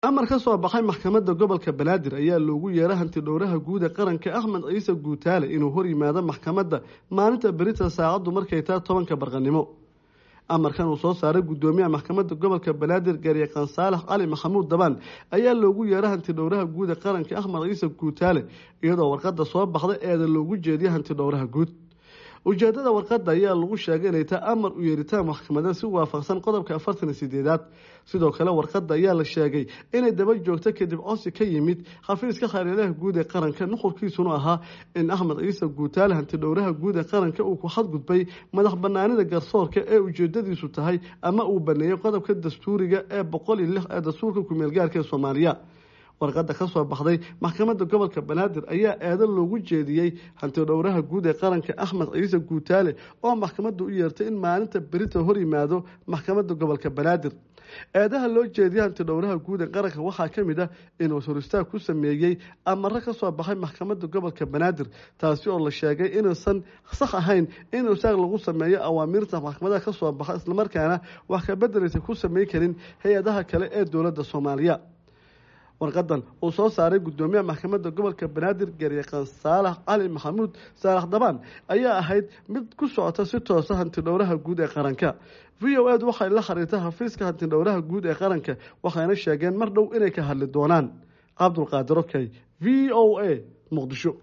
amar ka soo baxay maxkamadda gobolka banaadir ayaa loogu yeeray hantidhowraha guud ee qaranka axmed ciise guutaale inuu hor yimaado maxkamadda maalinta berita saacaddu markay tahay tobanka barqanimo amarkan uu soo saaray guddoomiyaha maxkamadda gobolka banaadir garyaqaan saalax cali maxamuud dabaan ayaa loogu yeeray hantidhowraha guud ee qaranka axmed ciise guutaale iyadoo warqadda soo baxda eeda loogu jeediyay hantidhowraha guud ujeedada warqadda ayaa lagu sheegay inay tahay amar u yeeritaan maxkamadeed si waafaqsan qodobka afartan iyo sideedaad sidoo kale warqadda ayaa la sheegay inay daba joogto kadib codsi ka yimid xafiiska khayrilaha guud ee qaranka nuqurkiisuna ahaa in axmed ciise guutaale hantidhowraha guud ee qaranka uu ku xadgudbay madax banaanida garsoorka ee ujeedadiisu tahay ama uu baneeyey qodobka dastuuriga ee boqol iyo lix ee dastuurka kumeelgaarka ee soomaaliya warqadda ka soo baxday maxkamadda gobolka banaadir ayaa eedo loogu jeediyey hantidhowraha guud ee qaranka axmed ciise guutaale oo maxkamadda u yeertay in maalinta berita hor yimaado maxkamadda gobolka banaadir eedaha loo jeediyay hantidhowraha guud ee qaranka waxaa ka mid ah inuu horistaag ku sameeyey amaro ka soo baxay maxkamadda gobolka banaadir taasi oo la sheegay inuusan sax ahayn in isaag lagu sameeyo awaamiirta maxkamadaha ka soo baxa islamarkaana wax ka bedelaysa ku sameyn karin hay-adaha kale ee dowladda soomaaliya warqadan uu soo saaray guddoomiyaha maxkamadda gobolka banaadir garyaqaan saalax cali maxamuud saalax dabaan ayaa ahayd mid ku socota si toosa hantidhowraha guud ee qaranka v o ed waxay la xiriirtay xafiiska hantidhowraha guud ee qaranka waxayna sheegeen mar dhow inay ka hadli doonaan cabdulqaadir okey v o a muqdisho